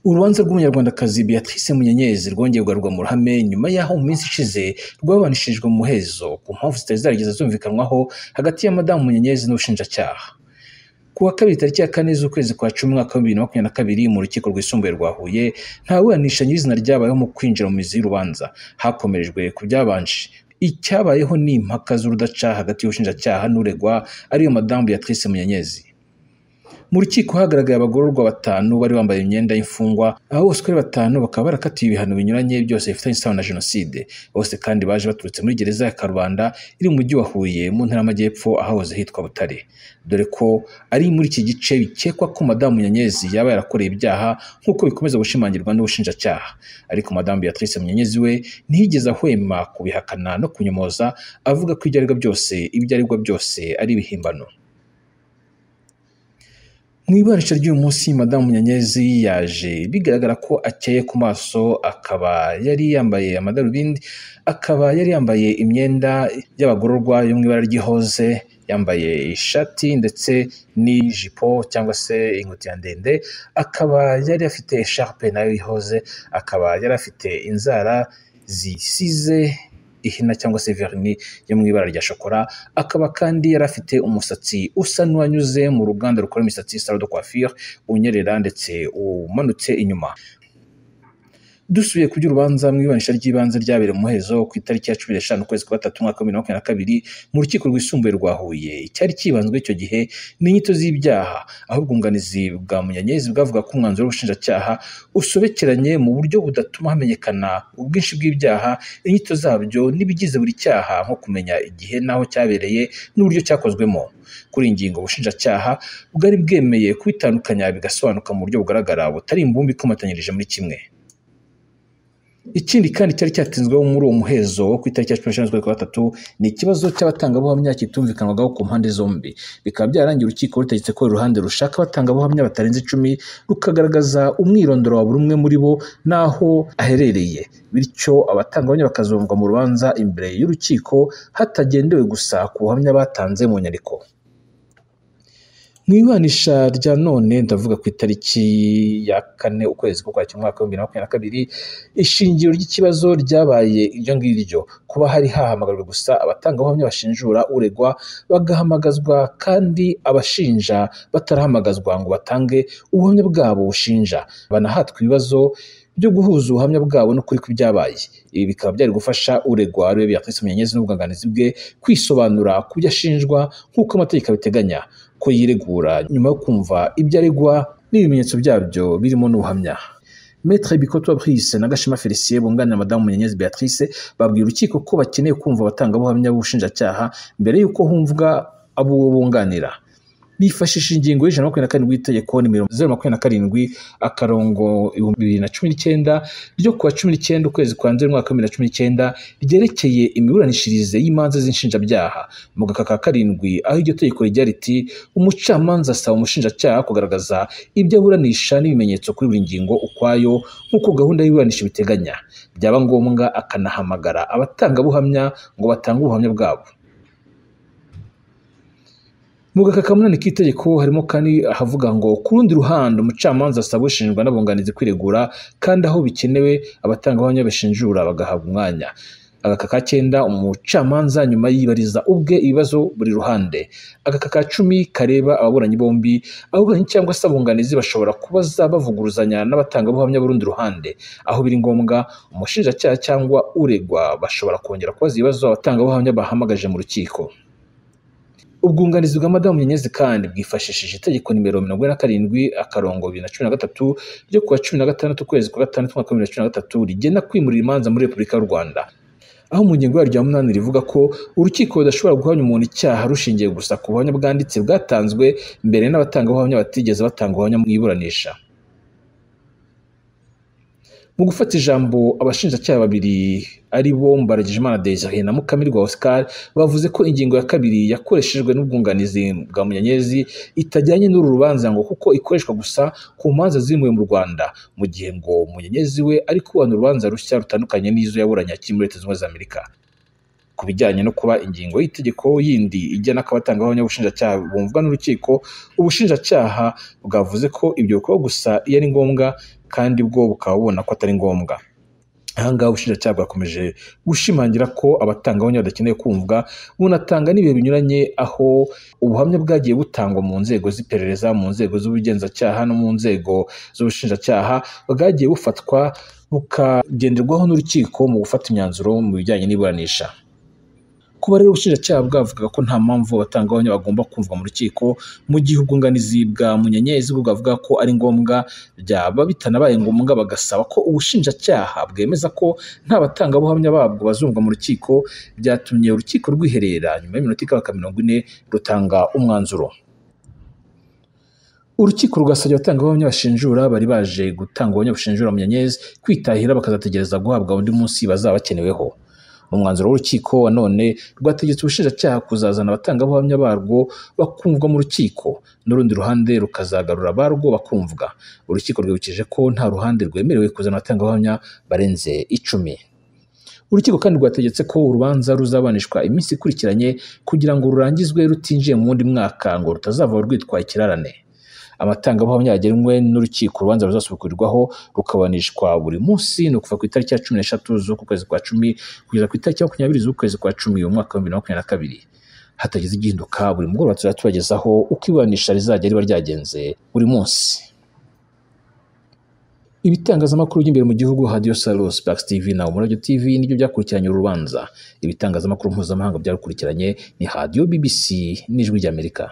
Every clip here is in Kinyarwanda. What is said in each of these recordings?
Urubanza rw'Umunyarwandakazi Béatrice Munyenyezi rwongeye kugarurwa mu ruhame nyuma y'aho mu minsi ishize rwaburanishijwe mu muhezo ku mpamvu zitari zarigeze zumvikanwaho hagati ya Madamu Munyenyezi n'ubushinjacyaha. Ku wa kabiri tariki ya kane z'ukwezi kwa cumi umwaka wa bibiri na makumyabiri na kabiri mu rukiko rwisumbuye rwa Huye nta buranisha nyir'izina ryabayeho mu kwinjira mu mizi y'urubanza hakomerejwe ku byabanje. Icyabayeho ni impaka z'urudaca hagati y'ubushinjacyaha n'uregwa ariyo Madamu Béatrice Munyenyezi. Mu rukiko hagaragaye abagororwa batanu bari bambaye imyenda y'imfungwa, aba bose uko ari batanu bakaba barakatiwe ibihano binyuranye byose bifitanye isano na Jenoside. Bose kandi baje baturutse muri gereza ya Karubanda iri mu mujyi wa Huye mu ntara y'Amajyepfo ahahoze hitwa Butare. Dore ko ari muri iki gice bikekwa ko Madamu Munyenyezi yaba yarakoreye ibyaha nk'uko bikomeza gushimangirwa n'ubushinjacyaha. Ariko Madamu Béatrice Munyenyezi we ntiyigeze ahwema kubihakana no kunyomoza avuga ko ibyo aregwa byose, ibyo aregwa byose ari ibihimbano. Mu iburanisha ry'uyu munsi Madamu Munyenyezi yaje bigaragara ko akeye ku maso akaba yari yambaye amadarubindi akaba yari yambaye imyenda y'abagororwa yo mu ibara ry'ihoze yambaye ishati ndetse n'ijipo cyangwa se ingutiya ndende akaba yari afite esharupe nayo y'ihoze akaba yari afite inzara zisize ihina cyangwa se verni yo mu ibara rya shokora akaba kandi yari afite umusatsi usa n'uwanyuze mu ruganda rukora imisatsi Salon de Coiffure unyerera ndetse umanutse inyuma dusubiye ku by'urubanza mu iburanisha ry'ibanze ryabereye mu muhezo ku itariki ya cumi n'eshanu ukwezi kwa gatatu umwaka wa bibiri na makumyabiri na kabiri mu rukiko rwisumbuye rwa Huye icyari cyibanzwe icyo gihe ni inyito z'ibyaha aho ubwunganizi bwa Munyenyezi bwavuga ko umwanzuro w'ubushinjacyaha usobekeranye mu buryo budatuma hamenyekana ubwinshi bw'ibyaha inyito zabyo n'ibigize buri cyaha nko kumenya igihe n'aho cyabereye n'uburyo cyakozwemo kuri iyi ngingo ubushinjacyaha bwari bwemeye kubitandukanya bigasobanuka mu buryo bugaragara butari imbumbe ikomatanyirije muri kimwe Ikindi kandi cyari cyatinzweho muri uwo muhezo wo ku itariki ya cumi n'eshanu z'ukwa gatatu ni ikibazo cy'abatangabuhamya kitumvikanwagaho ku mpande zombi bikaba byarangiye urukiko rutegetse ko uruhande rushaka abatangabuhamya batarenze icumi rukagaragaza umwirondoro wa buri umwe muri bo n'aho aherereye bityo abatangabuhamya bakazumvwa mu rubanza imbere y'urukiko hatagendewe gusa ku buhamya batanze mu nyandiko mu iburanisha rya none ndavuga ku itariki ya kane ukwezi ko kwakira umwaka wa bibiri na makumyabiri na kabiri ishingiro ry'ikibazo ryabaye iryo ngiryo kuba hari hahamagajwe gusa abatangabuhamya bashinjura uregwa bagahamagazwa kandi abashinja batarahamagazwa ngo batange ubuhamya bwabo bushinja banahatwa ibibazo byo guhuza ubuhamya bwabo n'ukuri kw'ibyabaye ibi bikaba byari gufasha uregwa ariwe Béatrice Munyenyezi n'ubwunganizi bwe kwisobanura ku byo ashinjwa nk'uko amategeko abiteganya ko yiregura nyuma yo kumva ibyo aregwa n'ibimenyetso byabyo birimo n'ubuhamya Maître Bikoto Brice na Gashema Felicien bunganira Madamu Munyenyezi Béatrice babwira urukiko ko bakeneye kumva abatangabuhamya b'ubushinjacyaha mbere y'uko humvwa abo bunganira bifashisha ingingo y'ijana makumyabiri na karindwi y'itegeko nimero zeru makumyabiri na karindwi akarongo ibihumbi bibiri na cumi n'icyenda ryo kuwa cumi n'icyenda ukwezi kwa nzeri umwaka wa bibiri na cumi n'icyenda ryerekeye imiburanishirize y'imanza z'inshinjabyaha mu gaka ka karindwi aho iryo tegeko rigira riti umucamanza asaba umushinjacyaha kugaragaza ibyo aburanisha n'ibimenyetso kuri buri ngingo ukwayo nk'uko gahunda y'iburanisha ibiteganya byaba ngombwa akanahamagara abatangabuhamya ngo batange ubuhamya bwabo mu gaka kamunani k'itegeko harimo kandi ahavuga ngo ku rundi ruhande umucamanza asaba ushinjwa n'abunganizi kwiregura kandi aho bikenewe abatangabuhamya bashinjura bagahabwa umwanya agaka ka cyenda umucamanza nyuma yibariza ubwe ibibazo buri ruhande agaka ka cumi kareba ababuranyi bombi ababuranyi cyangwa se abunganizi bashobora kubaza bavuguruzanya n'abatangabuhamya b'urundi ruhande aho biri ngombwa umushinjacyaha cyangwa uregwa bashobora kongera kubaza ibibazo abatangabuhamya bahamagaje mu rukiko ubwunganizi bwa madamu Munyenyezi kandi bwifashishije itegeko nimero mirongo ine na karindwi akarongo bibiri na cumi na gatatu ryo kuwa cumi na gatandatu ukwezi kwa gatandatu umwaka wa bibiri na cumi na gatatu rigena kwimurira imanza muri repubulika y'u rwanda aho mu ngingo yaryo ya munani rivuga ko urukiko rudashobora guhamya umuntu icyaha rushingiye gusa ku buhamya bwanditse bwatanzwe mbere n'abatangabuhamya batigeze batanga ubuhamya mu iburanisha mu gufata ijambo abashinjacyaha babiri ari bo Mbaragijimana Desire na Mukamirwa Oscar bavuze ko ingingo ya kabiri yakoreshejwe n'ubwunganizi bwa Munyenyezi itajyanye n'uru rubanza ngo kuko ikoreshwa gusa ku manza zimuwe mu Rwanda mu gihe ngo Munyenyezi we ari kubana urubanza rushya rutandukanye n'izo yaburanye akiri muri Leta Zunze Ubumwe za Amerika ku bijyanye no kuba ingingo y'itegeko yindi igena ko abatangabuhamya b'ubushinjacyaha bumvwa n'urukiko ubushinjacyaha bwavuze ko ibyo bikorwa gusa iyo ari ngombwa kandi bwo bukaba bubona ko atari ngombwa aha ngaha ubushinjacyaha bwakomeje gushimangira ko abatangabuhamya badakeneye kumvwa bunatanga n'ibihe binyuranye aho ubuhamya bwagiye butangwa mu nzego z'iperereza mu nzego z'ubugenzacyaha no mu nzego z'ubushinjacyaha bwagiye bufatwa bukagenderwaho n'urukiko mu gufata imyanzuro mu bijyanye n'iburanisha kuba rero ubushinjacyaha bwavugaga ko nta mpamvu abatangabuhamya bagomba kumvwa mu rukiko mu gihe ubwunganizi bwa munyenyezi bwo bwavuga ko ari ngombwa byaba bitanabaye ngombwa bagasaba ko ubushinjacyaha bwemeza ko nta batangabuhamya babwo bazumvwa mu rukiko byatumye urukiko rwiherera nyuma y'iminota ikabaka mirongo ine rutanga umwanzuro urukiko rugasabye abatangabuhamya bashinjura bari baje gutanga ubuhamya bushinjura munyenyezi kwitahira bakazategereza guhabwa undi munsi bazaba bakeneweho umwanzuro w'urukiko wa none rwategetse ubushinjacyaha kuzazana abatangabuhamya barwo bakumvwa mu rukiko n'urundi ruhande rukazagarura abarwo bakumvwa urukiko rwibukije ko nta ruhande rwemerewe kuzana abatangabuhamya barenze icumi urukiko kandi rwategetse ko urubanza ruzabanishwa iminsi ikurikiranye kugira ngo rurangizwe rutinjiye mu wundi mwaka ngo rutazava rwitwa ikirarane amatangabuhamya yagenwe n'urukiko urubanza ruzasubukurirwaho rukabanishwa buri munsi ni ukuva ku itariki ya cumi n'eshatu z'uku kwezi kwa cumi kugeza ku itariki ya makumyabiri z'ukwezi kwa cumi uyu mwaka wa bibiri na makumyabiri na kabiri hatagize igihinduka buri mugoroba tuzajya tubagezaho uko iburanisha rizajya riba ryagenze buri munsi ibitangazamakuru by'imbere mu gihugu hadiyo salos bakisi tivi na umurabyo tivi nibyo byakurikiranye uru rubanza ibitangazamakuru mpuzamahanga byarukurikiranye ni hadiyo bbc n'ijwi ry'amerika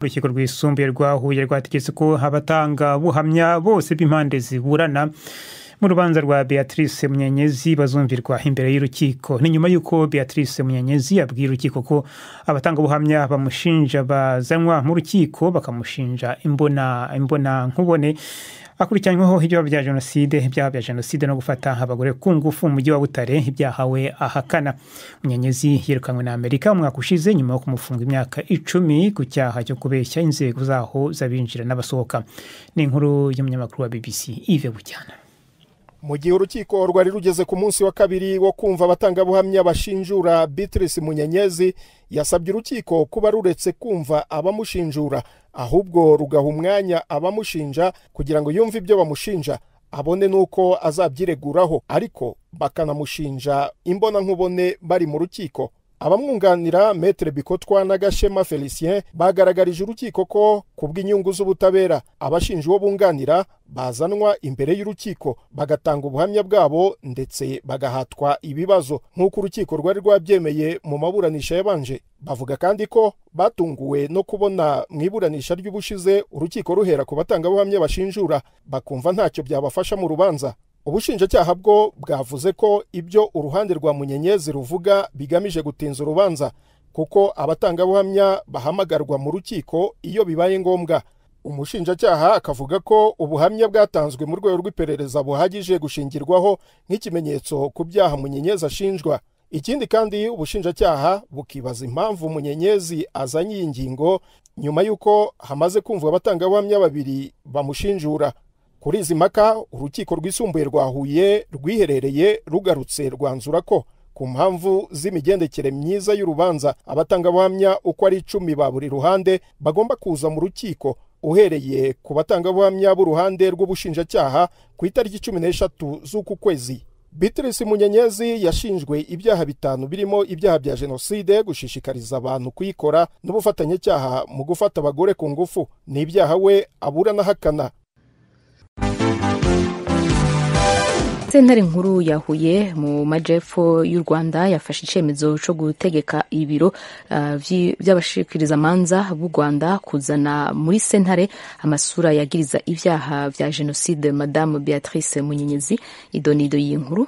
urukiko rwisumbuye rwa huye rwategetse ko abatanga buhamya bose b'impande ziburana mu rubanza rwa beatrice munyenyezi bazumvirwa imbere y'urukiko ni nyuma y'uko beatrice munyenyezi abwiye urukiko ko abatangabuhamya bamushinja bazanwa mu rukiko bakamushinja imbona imbona nkubone akurikiranyweho ibyaha bya jenoside ibyaha bya jenoside no gufata abagore ku ngufu umujyi wa butare ibyahawe ahakana munyenyezi yirukanwe na amerika umwaka ushize nyuma yo kumufunga imyaka icumi ku cyaha cyo kubeshya inzego zaho z'abinjira n'abasohoka ni inkuru y'umunyamakuru wa bbc ive bujyana mu gihe urukiko rwari rugeze ku munsi wa kabiri wo kumva abatangabuhamya bashinjura Beatrice munyenyezi yasabye urukiko kuba ruretse kumva abamushinjura ahubwo rugaha umwanya abamushinja kugira ngo yumve ibyo bamushinja abone n'uko azabyireguraho ariko bakanamushinja imbonankubone bari mu rukiko abamwunganira metere bikotwa na gashema felicien bagaragarije urukiko ko ku bw'inyungu z'ubutabera abashinja uwo bunganira bazanwa imbere y'urukiko bagatanga ubuhamya bwabo ndetse bagahatwa ibibazo nk'uko urukiko rwari rwabyemeye mu maburanisha yabanje bavuga kandi ko batunguwe no kubona mu iburanisha ry'ubushize urukiko ruhera ku batangabuhamya bashinjura bakumva ntacyo byabafasha mu rubanza ubushinjacyaha bwo bwavuze ko ibyo uruhande rwa munyenyezi ruvuga bigamije gutinza urubanza kuko abatangabuhamya bahamagarwa mu rukiko iyo bibaye ngombwa umushinjacyaha akavuga ko ubuhamya bwatanzwe mu rwego rw'iperereza buhagije gushingirwaho nk'ikimenyetso ku byaha munyenyezi ashinjwa ikindi kandi ubushinjacyaha bukibaza impamvu munyenyezi azanye iyi ngingo nyuma y'uko hamaze kumva abatangabuhamya babiri bamushinjura kuri izi mpaka urukiko rwisumbuye rwa huye rwiherereye rugarutse rwanzura ko ku mpamvu z'imigendekere myiza y'urubanza abatangabuhamya uko ari icumi ba buri ruhande bagomba kuza mu rukiko uhereye ku batangabuhamya b'uruhande rw'ubushinjacyaha ku itariki cumi n'eshatu z'uku kwezi Beatrice munyenyezi yashinjwe ibyaha bitanu birimo ibyaha bya jenoside gushishikariza abantu kuyikora n'ubufatanyacyaha mu gufata abagore ku ngufu ni ibyaha we abura n'ahakana sentare nkuru ya huye mu majyepfo y'u rwanda yafashe icyemezo cyo gutegeka ibiro uh, by'abashikirizamanza b'u rwanda kuzana muri sentare amasura yagiriza ibyaha bya jenoside madamu beatrice munyenyezi idonido y'inkuru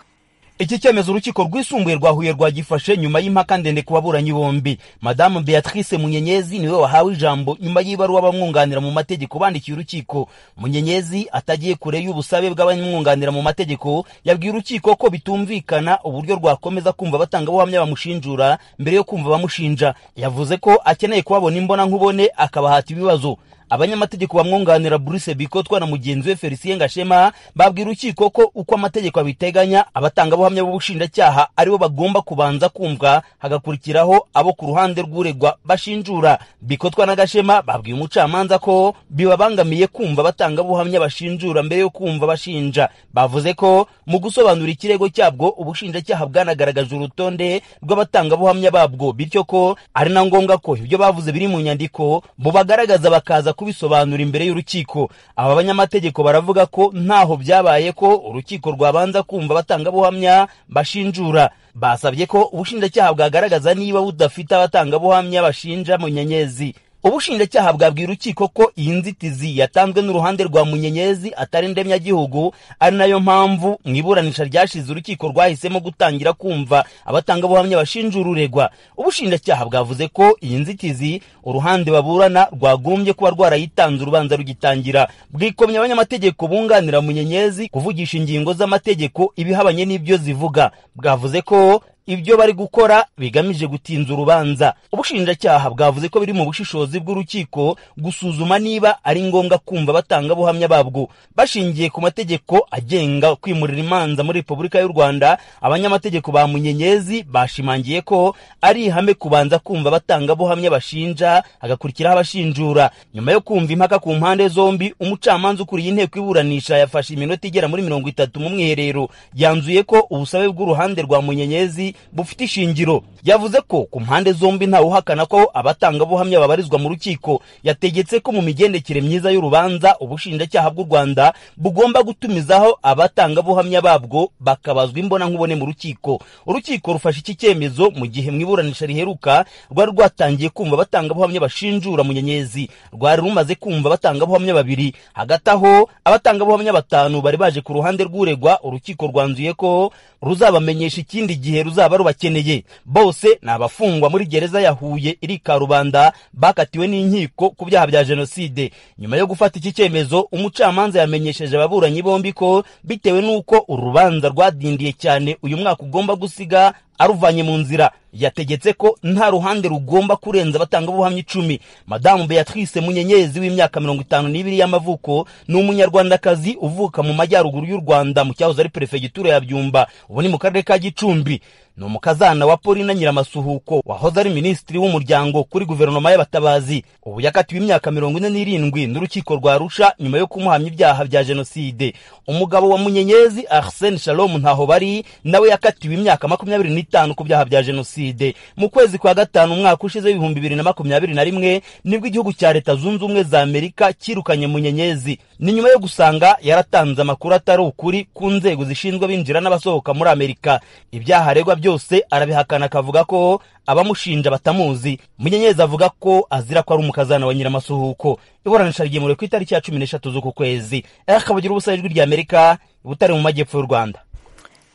iki cyemezo urukiko rwisumbuye rwa huye rwagifashe nyuma y'impaka ndende ku baburanyi bombi madamu beatrice munyenyezi niwe wahawe ijambo nyuma y'ibaruwa abamwunganira mu mategeko bandikiye urukiko munyenyezi atagiye kure y'ubusabe bw'abamwunganira mu mategeko yabwiye urukiko ko bitumvikana uburyo rwakomeza kumva abatangabuhamya bamushinjura mbere yo kumva abamushinja yavuze ko akeneye kubabona imbona nkubone akabahata ibibazo abanyamategeko bamwunganira bruce bikotwa na mugenzi we felicien gashema babwira urukiko ko uko amategeko abiteganya abatangabuhamya b'ubushinjacyaha aribo bagomba kubanza kumva hagakurikiraho abo ku ruhande rw'uregwa bashinjura bikotwa na gashema babwiye umucamanza ko bibabangamiye kumva abatangabuhamya bashinjura mbere yo kumva bashinja bavuze ko mu gusobanura ikirego cyabwo ubushinjacyaha bwanagaragaje urutonde rw'abatangabuhamya babwo bityo ko ari na ngombwa ko ibyo bavuze biri mu nyandiko bubagaragaza bakaza kubisobanura imbere y'urukiko aba banyamategeko baravuga ko ntaho byabaye ko urukiko rwabanza kumva abatangabuhamya bashinjura basabye ko ubushinjacyaha bwagaragaza niba budafite abatangabuhamya bashinja munyenyezi ubushinjacyaha bwabwira urukiko ko iyi nzitizi yatanzwe n'uruhande rwa munyenyezi atari ndemyagihugu ari nayo mpamvu mu iburanisha ryashize urukiko rwahisemo gutangira kumva abatangabuhamya bashinjura uregwa ubushinjacyaha bwavuze ko iyi nzitizi uruhande baburana rwagombye kuba rwarayitanze urubanza rugitangira bwikomye abanyamategeko bunganira munyenyezi kuvugisha ingingo z'amategeko ibihabanye n'ibyo zivuga bwavuze ko ibyo bari gukora bigamije gutinza urubanza ubushinjacyaha bwavuze ko biri mu bushishozi bw'urukiko gusuzuma niba ari ngombwa kumva abatangabuhamya babwo bashingiye ku mategeko agenga kwimurira imanza muri repubulika y'u rwanda abanyamategeko ba munyenyezi bashimangiye ko ari ihame kubanza kumva abatangabuhamya bashinja hagakurikiraho abashinjura nyuma yo kumva impaka ku mpande zombi umucamanza ukuriye inteko iburanisha yafashe iminota igera muri mirongo itatu mu mwiherero yanzuye ko ubusabe bw'uruhande rwa munyenyezi bufite ishingiro yavuze ko ku mpande zombi ntawuhakana ko abatangabuhamya babarizwa mu rukiko yategetse ko mu migendekere myiza y'urubanza ubushinjacyaha bw'u rwanda bugomba gutumizaho abatangabuhamya babwo bakabazwa imbonankubone mu rukiko urukiko rufashe iki cyemezo mu gihe mu iburanisha riheruka rwari rwatangiye kumva abatangabuhamya bashinjura munyenyezi rwari rumaze kumva abatangabuhamya babiri hagati aho abatangabuhamya batanu bari baje ku ruhande rw'uregwa urukiko rwanzuye ko ruzabamenyesha ikindi gihe ruzaba ruzaba rubakeneye bose ni abafungwa muri gereza ya huye iri karubanda bakatiwe n'inkiko ku byaha bya jenoside nyuma yo gufata iki cyemezo umucamanza yamenyesheje ababuranyi bombi ko bitewe n'uko urubanza rwadindiye cyane uyu mwaka ugomba gusiga aruvanye mu nzira yategetse ko nta ruhande rugomba kurenza abatangabuhamya icumi madamu beatrice munyenyezi w'imyaka mirongo itanu n'ibiri y'amavuko ni umunyarwandakazi uvuka mu majyaruguru y'u rwanda mu cyahoze ari perefegitura ya byumba ubu ni mu karere ka gicumbi ni umukazana wa polina nyiramasuhuko wahoze ari minisitiri w'umuryango kuri guverinoma y'abatabazi ubu yakatiwe imyaka mirongo ine n'irindwi n'urukiko rwa rusha nyuma yo kumuhamya ibyaha bya jenoside umugabo wa munyenyezi arsene shalom ntaho bari nawe yakatiwe imyaka makumyabiri n'itanu ku byaha bya jenoside jenoside mu kwezi kwa gatanu umwaka ushize w'ibihumbi bibiri na makumyabiri na rimwe nibwo igihugu cya leta zunze ubumwe za amerika cyirukanye munyenyezi ni nyuma yo gusanga yaratanze amakuru atari ukuri ku nzego zishinzwe abinjira n'abasohoka muri amerika ibyaha aregwa byose arabihakana akavuga ko abamushinja batamuzi munyenyezi avuga ko azira ko ari umukazana wa nyiramasuhuko iburanisha ryemewe ku itariki ya cumi n'eshatu z'uku kwezi akabugira ubusa ijwi ry'amerika butari mu majyepfo y'u rwanda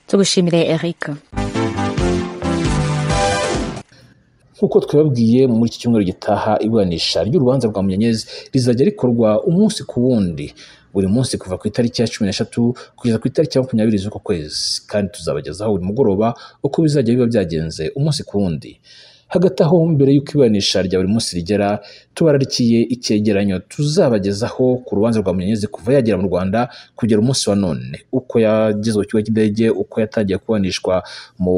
tugushimire erika nk'uko twababwiye muri iki cyumweru gitaha iburanisha ry'urubanza rwa munyenyezi rizajya rikorwa umunsi ku wundi buri munsi kuva ku itariki ya cumi n'eshatu kugeza ku itariki ya makumyabiri z'uku kwezi kandi tuzabagezaho buri mugoroba uko bizajya biba byagenze umunsi ku wundi hagati aho mbere y'uko iburanisha rya buri munsi rigera tubararikiye icyegeranyo tuzabagezaho ku rubanza rwa munyenyezi kuva yagera mu rwanda kugera umunsi wa none uko yageze ku kigo cy'indege uko yatangiye kuburanishwa mu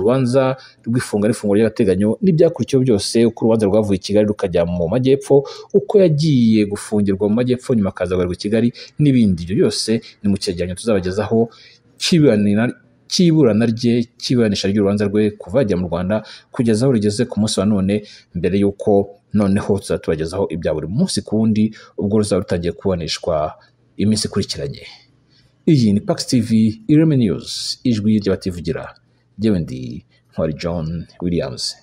rubanza rw'ifunga n'ifunguro ry'agateganyo n'ibyakurikiyeho byose uko urubanza rwavuye i kigali rukajya mu majyepfo uko yagiye gufungirwa mu majyepfo nyuma akaza kugaruka i kigali n'ibindi ibyo byose ni mu cyegeranyo tuzabagezaho kibiranira cy'iburana rye cy'iburanisha ry'urubanza rwe kuva yajya mu rwanda kugeza aho rigeze ku munsi wa none mbere y'uko noneho tuzatubagezaho ibya buri munsi ku wundi ubwo ruzaba rutangiye kuburanishwa iminsi ikurikiranye iyi ni pakisi tivi ireme niyuzi ijwi ry'abativugira yewe ndi nkwari john williams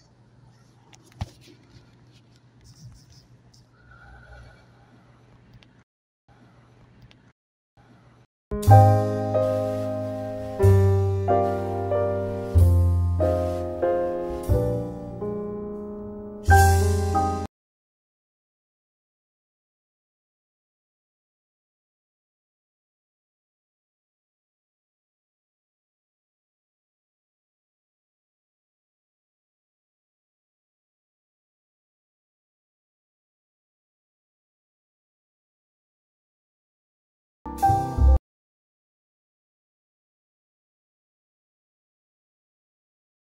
thank you